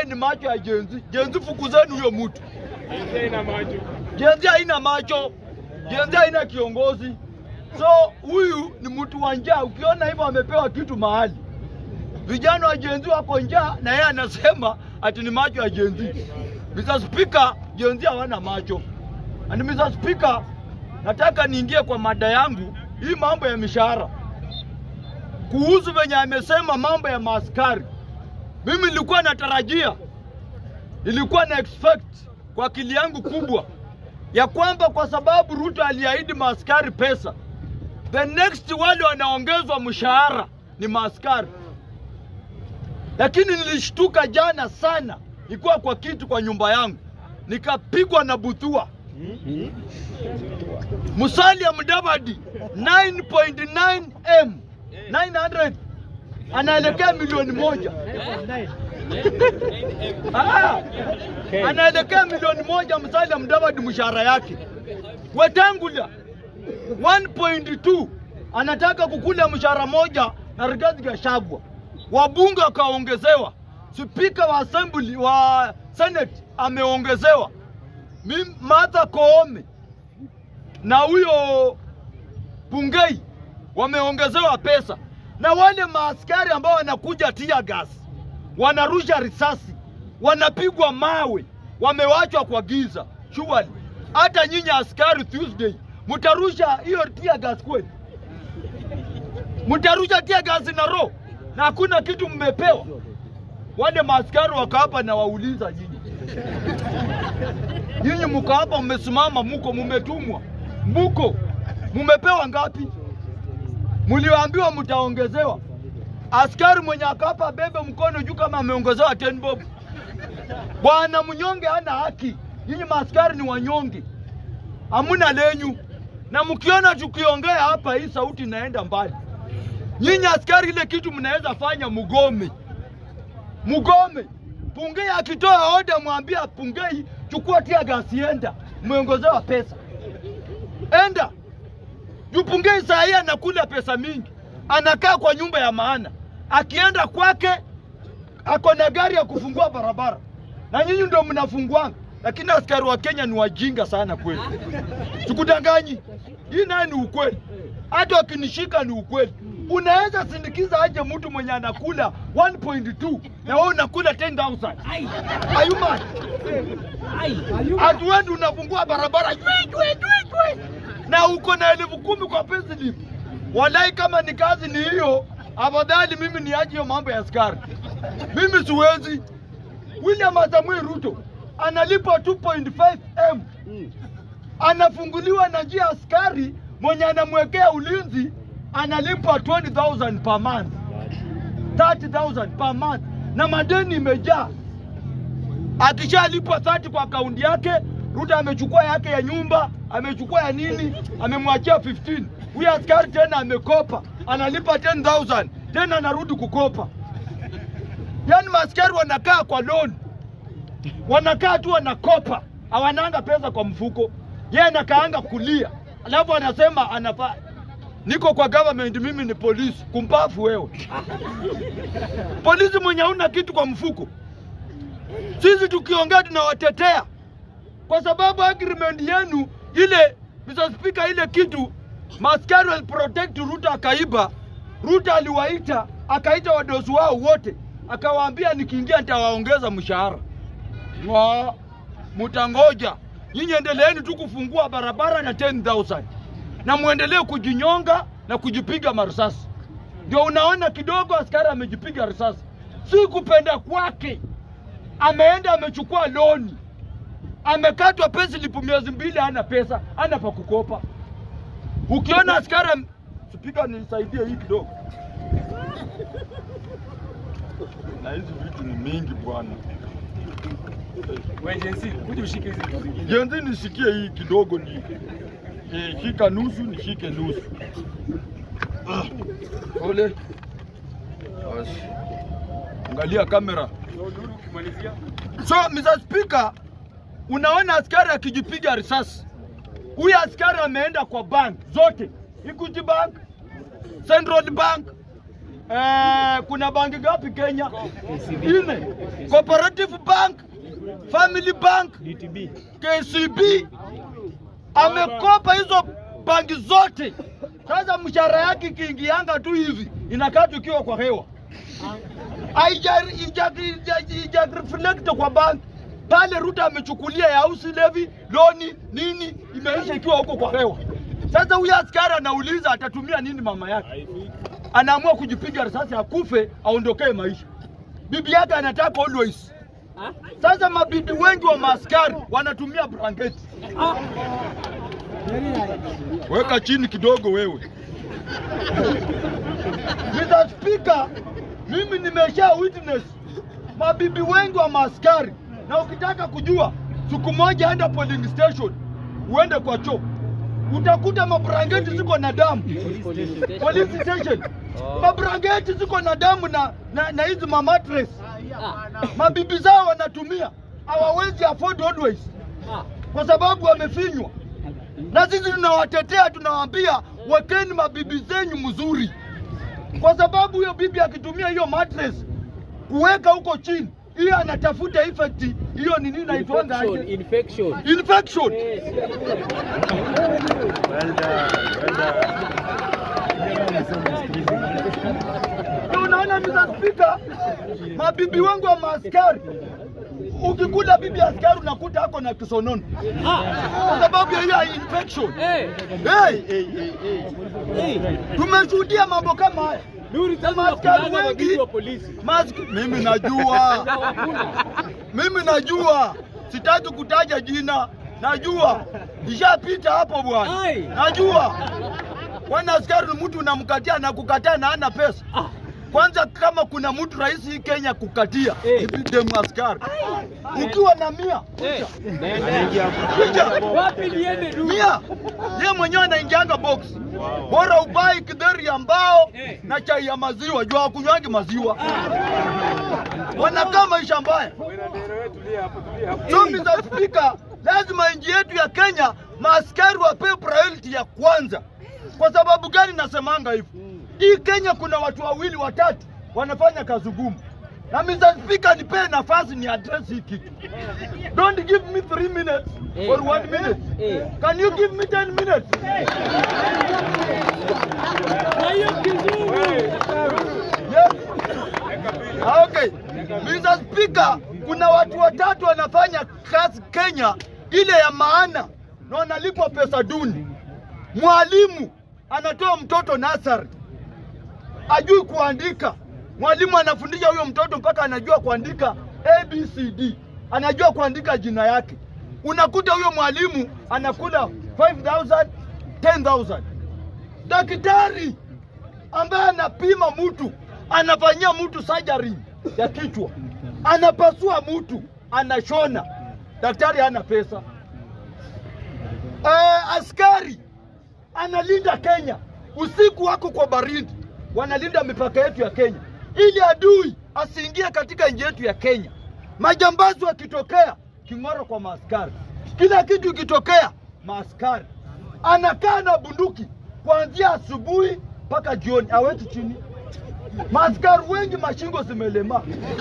ni macho ya jenzi. Jenzi, fukuzeni huyo mtu. Ina macho. Jenzi haina macho, jenzi haina kiongozi. So huyu ni mtu wa njaa. Ukiona hivyo amepewa kitu mahali, vijana wa jenzi wako njaa, na yeye anasema ati ni macho ya jenzi. Mr. Speaker, jenzi hawana macho. And Mr. Speaker, nataka niingie kwa mada yangu hii, mambo ya mishahara, kuhusu venye amesema mambo ya maaskari. Mimi nilikuwa natarajia, nilikuwa na expect kwa akili yangu kubwa ya kwamba kwa sababu Ruto aliahidi maaskari pesa, the next wale wanaongezwa mshahara ni maaskari. Lakini nilishtuka jana sana, nilikuwa kwa kitu kwa nyumba yangu, nikapigwa na butua. Musalia Mudavadi 9.9 m 900 anaelekea milioni moja. Ah, anaelekea milioni moja Musalia Mudavadi mshahara yake. Wetangula 1.2 anataka kukula mshahara moja na Rigathi Gachagua. Wabunge wakaongezewa, spika wa assembly wa senate ameongezewa, Mim- Martha Koome na huyo Bungei wameongezewa pesa, na wale maaskari ambao wanakuja tear gas, wanarusha risasi, wanapigwa mawe, wamewachwa kwa giza. Surely hata nyinyi askari Tuesday mtarusha hiyo tear gas kweli? Mtarusha tear gas na roho na hakuna kitu mmepewa? Wale maaskari wako hapa na wauliza nyinyi Nyinyi mko hapa mmesimama, muko mumetumwa, muko mumepewa ngapi? Mliwaambiwa mtaongezewa. Askari mwenye akapa bebe mkono juu kama ameongezewa 10 bob. Bwana mnyonge hana haki. Nyinyi maaskari ni wanyonge, hamuna lenyu, na mkiona tukiongea hapa, hii sauti inaenda mbali. Nyinyi askari, ile kitu mnaweza fanya, mugome mugome. Pungei akitoa oda, mwambia Pungei, chukua tia gasi, enda, mmeongezewa pesa, enda juu. Pungei saa hii anakula pesa mingi, anakaa kwa nyumba ya maana, akienda kwake ako na gari ya kufungua barabara, na nyinyi ndio mnafunguanga. Lakini askari wa Kenya ni wajinga sana kweli, sikudanganyi. Hii naye ni ukweli, hata wakinishika ni ukweli. Unaweza sindikiza aje mtu mwenye anakula 1.2 na wewe unakula 10,000? Are you mad? Hatuendi unafungua barabara jwe, jwe, jwe, jwe. na uko na elfu kumi kwa payslip. Walai, kama ni kazi ni hiyo, afadhali mimi niache hiyo mambo ya askari. Mimi siwezi. William Samuel Ruto analipwa 2.5 m anafunguliwa na njia askari mwenye anamwekea ulinzi analipwa 20,000 per month, 30,000 per month, na madeni imejaa. Akishalipwa 30 kwa akaunti yake, Ruto amechukua yake ya nyumba, amechukua ya nini, amemwachia 15. Huyu askari tena amekopa, analipa 10,000 tena anarudi kukopa. Yaani maaskari wanakaa kwa loan, wanakaa tu wanakopa, hawananga pesa kwa mfuko. Yeye anakaanga kulia, alafu anasema anafaa niko kwa government, mimi ni polisi. Kumpafu wewe, polisi mwenye hauna kitu kwa mfuko. Sisi tukiongea tunawatetea kwa sababu agreement yenu ile, Mr. Speaker, ile kitu maskari wali protect Ruto akaiba. Ruto aliwaita akaita wadosi wao wote akawaambia, nikiingia nitawaongeza mshahara. Ng'o, mutangoja nyinyi, endeleeni tu kufungua barabara na 10,000 na muendelee kujinyonga na kujipiga marisasi. Ndio unaona kidogo askari amejipiga risasi, si kupenda kwake. Ameenda amechukua loni, amekatwa payslip miezi mbili, hana pesa, hana pa kukopa. Ukiona askari am... Spika, nisaidie hii kidogo, na hizi vitu ni mingi bwana. Wewe jensi, kuja ushike hizi vitu zingine. Jenzi, nisikie hii kidogo, ni eh, shika nusu, nishike nusu. Ah, Pole. Basi. Angalia kamera. Ndio Nuru ukimalizia. So Mr. Speaker, unaona askari akijipiga risasi. Huyu askari ameenda kwa bank zote, Equity Bank, Central Bank, eh, kuna banki gapi Kenya? Nne. Cooperative Bank, Family Bank, KCB amekopa hizo banki zote. Sasa mshahara yake ikiingianga tu hivi inakaa tukiwa kwa hewa, haija ija- ija- ija reflect kwa bank pale. Ruto amechukulia ya house levy, loni nini, imeisha ikiwa huko kwa hewa. Sasa huyu askari anauliza atatumia nini mama yake, anaamua kujipiga risasi akufe, aondokee maisha. Bibi yake anataka always. Sasa mabibi wengi wa maaskari wanatumia blanketi. Weka chini kidogo wewe. Mr. Speaker, mimi nimesha witness mabibi wengi wa maaskari, na ukitaka kujua, siku moja enda polling station, uende kwa choo, utakuta mabrangeti ziko na damu police station, mabrangeti ziko na damu na na, na hizi mamatres mabibi zao wanatumia, hawawezi afford always kwa sababu wamefinywa na sisi tunawatetea, tunawaambia wekeni mabibi zenyu mzuri, kwa sababu huyo bibi akitumia hiyo mattress kuweka huko chini, hiyo anatafuta effect hiyo nini naitwanga Infection, aje? infection. infection. Yes. Ndio unaona Mr. Speaker, mabibi wangu wa maaskari, ukikula bibi askari unakuta ako na kisonono kwa sababu ya hiyo infection. Hey, Hey, hey. tumeshuhudia mambo kama haya. Nuri sasa Maaskari unakulanga wengi mabibi wa polisi. Mask, mimi najua, mimi najua, sitaki kutaja jina, najua ishapita hapo bwana, Ai. najua. Kwani askari ni mtu unamkatia na kukataa na hana pesa. Kwanza kama kuna mtu rais hii Kenya kukatia Eh. ni dem askari. Ukiwa na mia Eh, kuja Wapi niende du? mia, yeye mwenyewe anaingianga box, bora ubai kidheri ya mbao Eh. na chai ya maziwa, jua hakunywangi maziwa, wanakaa maisha mbaya. So Mr. Speaker, lazima nchi yetu ya Kenya maaskari wapewe priority ya kwanza. Kwa sababu gani nasemanga hivyo? Hii Kenya kuna watu wawili watatu wanafanya kazi ngumu, na Mr. Speaker, nipee nafasi ni address hii kitu. Don't give me three minutes Eh. or one minute. Eh. Can you give me 10 minutes? Kwa hiyo kizungu. Yes. Ah, Okay. Mr. Speaker, kuna watu watatu wanafanya kazi Kenya ile ya maana na wanalipwa pesa duni. Mwalimu anatoa mtoto nasari, ajui kuandika. Mwalimu anafundisha huyo mtoto mpaka anajua kuandika ABCD, anajua kuandika jina yake. Unakuta huyo mwalimu anakula 5000 10000 daktari ambaye anapima mtu, anafanyia mtu surgery ya kichwa, anapasua mtu, anashona, daktari hana pesa. Eh, askari analinda Kenya usiku wako kwa baridi, wanalinda mipaka yetu ya Kenya ili adui asiingie katika nchi yetu ya Kenya. Majambazi wakitokea, king'oro kwa maaskari, kila kitu ikitokea, maaskari anakaa na bunduki kuanzia asubuhi mpaka jioni, aweki chini. Maaskari wengi mashingo zimelemaa.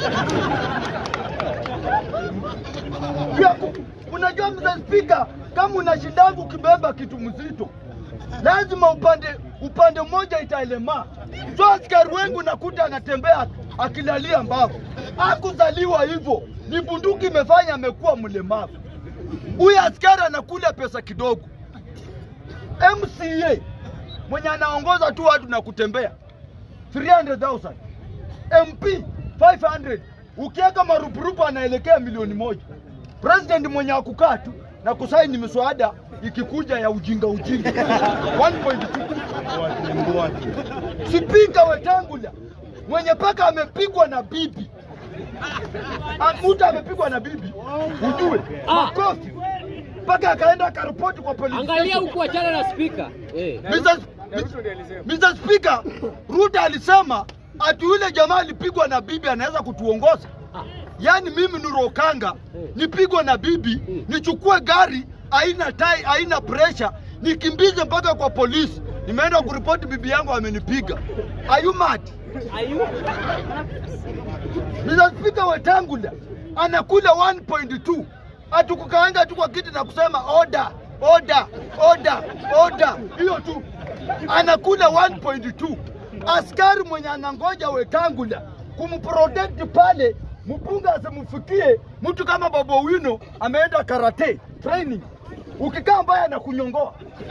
Pia ku- unajua Mr. Speaker, kama unashindangu ukibeba kitu mzito, lazima upande upande mmoja itaelemaa. So askari wengi unakuta anatembea akilalia mbavu. Hakuzaliwa hivyo, ni bunduki imefanya amekuwa mlemavu. Huyu askari anakula pesa kidogo. MCA mwenye anaongoza tu watu na kutembea 300,000 MP 500 ukiweka marupurupu anaelekea milioni moja. President mwenye akukaa tu na kusaini miswada ikikuja ya ujinga ujinga 1.2 Spika Wetangula mwenye paka amepigwa na bibi Ah, mtu amepigwa na bibi ujue Ah. makofi mpaka akaenda akaripoti kwa polisi Angalia station. huku achana na speaker. Eh. Mr. Mr. Speaker, Ruto alisema ati yule jamaa alipigwa na bibi anaweza kutuongoza. Ah. Yaani mimi Nurokanga nipigwe na bibi, nichukue gari haina tai, haina pressure, nikimbize mpaka kwa polisi. Nimeenda kuripoti bibi yangu amenipiga. Are you mad? Ayu. Mr. Speaker Wetangula anakula 1.2 atukukaanga tu kwa kiti na kusema order order order order, hiyo tu anakula 1.2. Askari mwenye anangoja Wetangula kumprotect pale, mpunga asimfikie mtu kama Bobo Wino ameenda karate training, ukikaa mbaya anakunyongoa.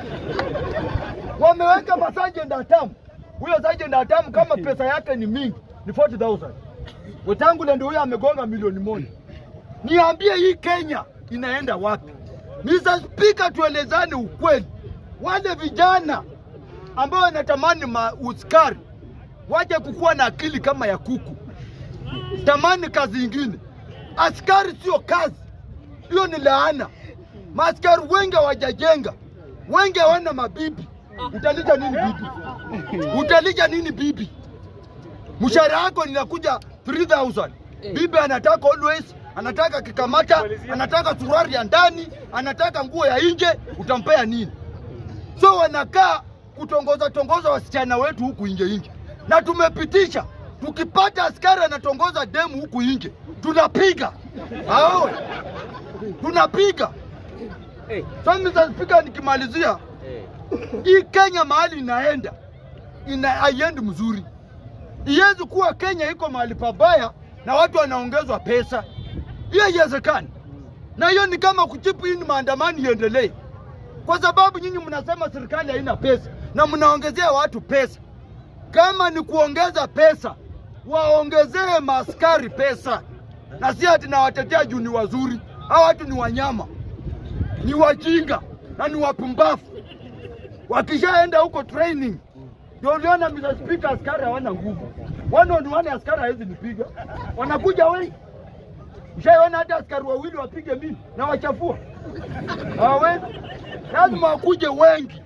Wameweka masajent atamu, huyo sergeant atamu kama pesa yake ni mingi ni 40000 Wetangula ndio huyo amegonga milioni moja. Niambie hii Kenya inaenda wapi? Mr. Speaker, tuelezane ukweli. Wale vijana ambao wanatamani mauskari waje kukuwa na akili kama ya kuku, tamani kazi ingine. Askari sio kazi, hiyo ni laana. Maaskari wengi hawajajenga, wengi hawana mabibi. Utalija nini bibi? Utalija nini bibi? mshahara wako ninakuja 3000 bibi anataka always anataka kikamata anataka suruali ya ndani anataka nguo ya nje utampea nini so wanakaa kutongoza tongoza wasichana wetu huku nje nje na tumepitisha tukipata askari anatongoza demu huku nje tunapiga aowe tunapiga Hey. so Mr. Speaker nikimalizia Hey. hii Kenya mahali inaenda ina haiendi mzuri. Iwezi kuwa Kenya iko mahali pabaya na watu wanaongezwa pesa, hiyo haiwezekani. Na hiyo ni kama kuchipu hii maandamano iendelee, kwa sababu nyinyi mnasema serikali haina pesa na mnaongezea watu pesa. Kama ni kuongeza pesa, waongezee maaskari pesa, na si ati nawatetea juu ni wazuri. Hawa watu ni wanyama, ni wajinga na ni wapumbavu wakishaenda huko training ndio uliona Mr. Speaker, askari hawana nguvu. One on one askari hawezi nipiga, wanakuja wengi. Ushaiona hata askari wawili wapige mimi na wachafua? Hawawezi, lazima wakuje wengi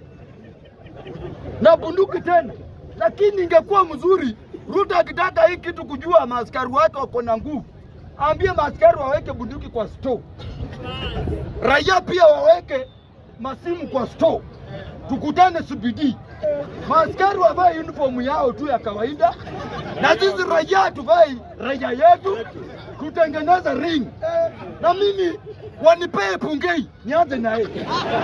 na bunduki tena. Lakini ingekuwa mzuri Ruto akitaka hii kitu kujua maaskari wake wako na nguvu, ambie maaskari waweke bunduki kwa store, raia pia waweke masimu kwa store tukutane CBD, maaskari wavae uniform yao tu ya kawaida, na sisi raia tuvae raia yetu, tutengeneze ring, na mimi wanipee Pungei, nianze na yeye,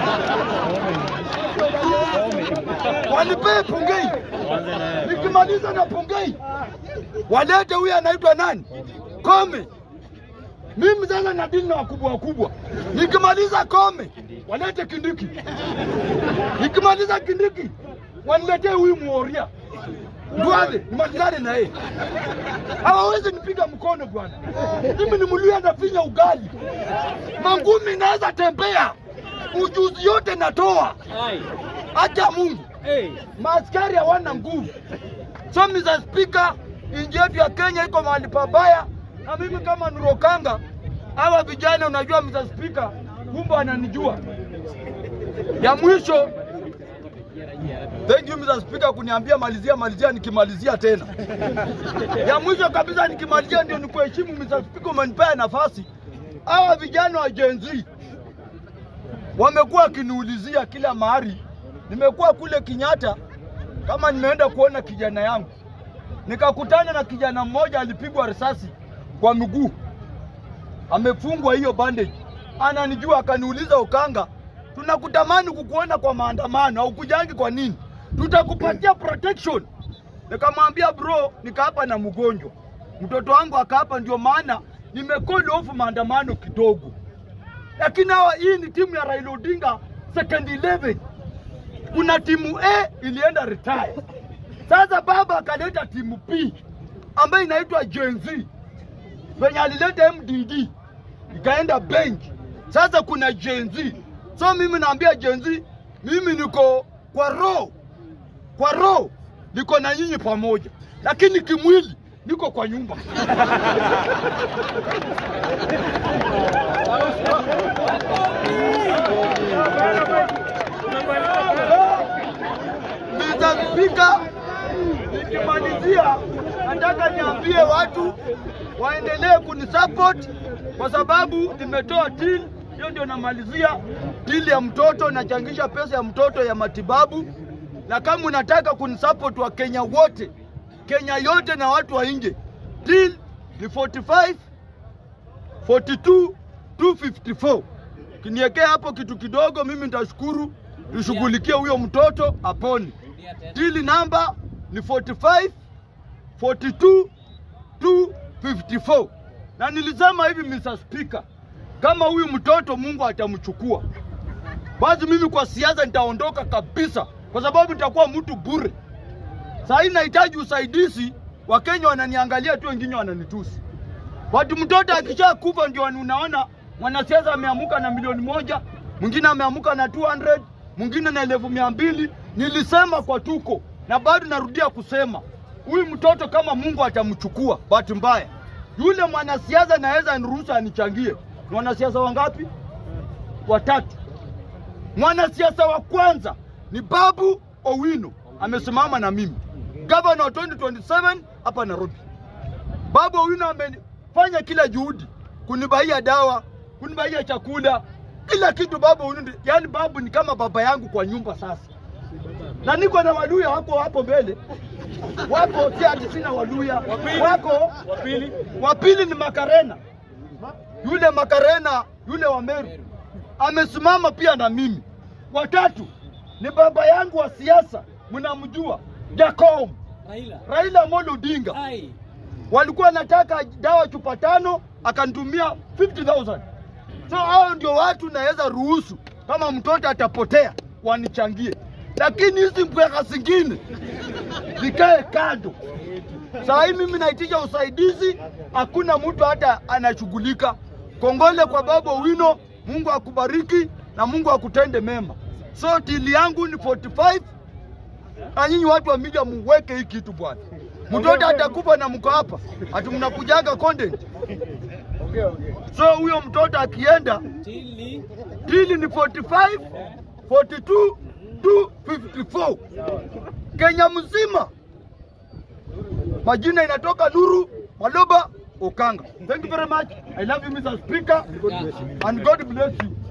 wanipee Pungei, nikimaliza na Pungei walete huyu anaitwa nani, Kome. Mimi sasa nadili na wakubwa wakubwa, nikimaliza Kome walete Kindiki, nikimaliza Kindiki waniletee huyu Muoria Duale, nimalizane na yeye. Hawawezi nipiga mkono bwana, mimi ni mluya nafinya ugali, mangumi naweza tembea, ujuzi yote natoa, Ai. acha Mungu. Hey. Maaskari hawana nguvu. So Mr. Speaker, nchi yetu ya Kenya iko mahali pabaya, na mimi kama Nurokanga, hawa vijana unajua Mr. Speaker, kumbe ananijua. Ya mwisho, thank you Mr. Speaker kuniambia malizia malizia, nikimalizia tena. Ya mwisho kabisa nikimalizia, ndio nikuheshimu Mr. Speaker, umenipea nafasi. Hawa vijana wa Gen Z wamekuwa wakiniulizia kila mahali. Nimekuwa kule Kenyatta kama nimeenda kuona kijana yangu, nikakutana na kijana mmoja alipigwa risasi kwa mguu, amefungwa hiyo bandage, ananijua akaniuliza, Ukanga, tunakutamani kukuona kwa maandamano, haukujangi kwa nini? Tutakupatia protection. Nikamwambia bro, nikaapa na mgonjwa, mtoto wangu akaapa, ndio maana nimecall off maandamano kidogo lakini hawa hii ni timu ya Raila Odinga second 11 kuna timu A ilienda retire. Sasa baba akaleta timu B ambayo inaitwa Gen Z, venye alileta MDD ikaenda bench. Sasa kuna Gen Z, so mimi naambia Gen Z, mimi niko kwa roho, kwa roho niko na nyinyi pamoja, lakini kimwili niko kwa nyumba. Mr. Speaker, nikimalizia nataka niambie watu waendelee kunisupport kwa sababu nimetoa till hiyo, ndio namalizia till ya mtoto, nachangisha pesa ya mtoto ya matibabu, na kama unataka kunisupport wa Kenya wote Kenya yote na watu wa nje. Deal ni 45 42 254. Kiniekea hapo kitu kidogo, mimi nitashukuru, nishughulikie huyo mtoto apone. Deal namba ni 45 42 254. Na nilisema hivi Mr. Speaker, kama huyu mtoto Mungu atamchukua, basi mimi kwa siasa nitaondoka kabisa, kwa sababu nitakuwa mtu bure. Saa hii nahitaji usaidizi, Wakenya wananiangalia tu, wengine wananitusi. Watu mtoto akisha kufa ndio unaona mwanasiasa ameamuka na milioni moja, mwingine ameamuka na 200, mwingine na elfu mia mbili. Nilisema kwa tuko na bado narudia kusema huyu mtoto kama Mungu atamchukua, bahati mbaya yule mwanasiasa naweza niruhusu anichangie. Ni wanasiasa wangapi? Watatu. Mwanasiasa wa kwanza ni Babu Owino, amesimama na mimi gavana wa 2027 hapa Nairobi. Babu Owino amefanya kila juhudi kunibaia dawa, kunibaia chakula, kila kitu. Babu Owino, ndi- yaani babu ni kama baba yangu kwa nyumba sasa, na niko na Waluya wako hapo mbele, wako si ati sina Waluya, wako Wa pili, wa pili ni Makarena, yule Makarena yule wa Meru amesimama pia na mimi. Watatu ni baba yangu wa siasa, mnamjua Jacom Raila. Raila Amolo Odinga. Ai. Walikuwa nataka dawa chupa tano, akanitumia 50,000. So hao ndio watu naweza ruhusu kama mtoto atapotea wanichangie, lakini hizi mbweka zingine zikae kando. Saa hii mimi naitisha usaidizi, hakuna mtu hata anashughulika. Kongole kwa Baba Owino, Mungu akubariki na Mungu akutende mema. So tili yangu ni 45 na nyinyi watu wa media muweke hii kitu bwana. Mtoto atakufa na mko hapa, ati mnakujaga content. So huyo mtoto akienda Tili. dili ni 45 42 254 Kenya mzima. Majina inatoka Nuru Maloba Okanga. Thank you very much. I love you Mr. Speaker and God bless you.